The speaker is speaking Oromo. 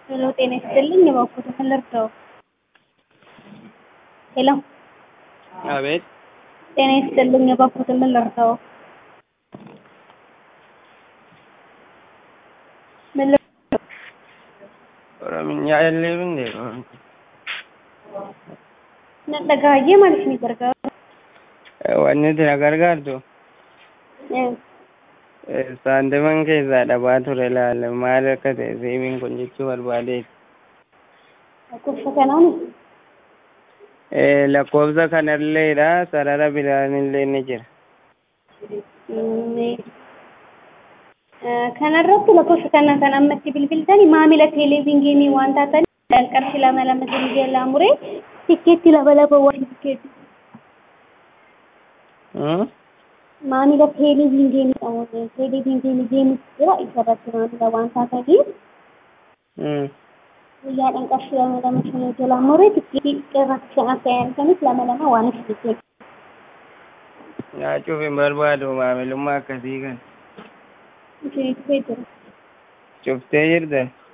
ሄሎ ጤና ይስጥልኝ እባክዎት ምን ልርዳዎ? ሄሎ አቤት ጤና ይስጥልኝ እባክዎት ምን ልርዳዎ? ምን ልርዳዎ? ኦሮምኛ የለም እንዴ? Na dhagahayee maaliif ni gargaara? Wanni itti na gargaartu saantiman keessaa dhabaa ture laala maal akka ta'e seemiin kun jechuu barbaadeeti. Lakkoofsa kanaan Lakkoofsa kanalleedha sarara biraanillee ni jira. kanarratti lakkoofsa kana kan ammatti bilbiltani maamila teeleviizyinii waan taataniif qarshii lama lama isin jalaa muree tikkeetti lama lama waan tikkeetti. maamila teeleviizyinii qabu teeleviizyinii deemus jira isarratti maamila waan taataniif guyyaadhaan qarshii lama lama isin jalaa muree tikkeetti irratti kan akka yaadatanis lama lama waan isin Nyaachuuf hin barbaadu maamilummaa akkasii kan. isin jira. Cuftee jirta.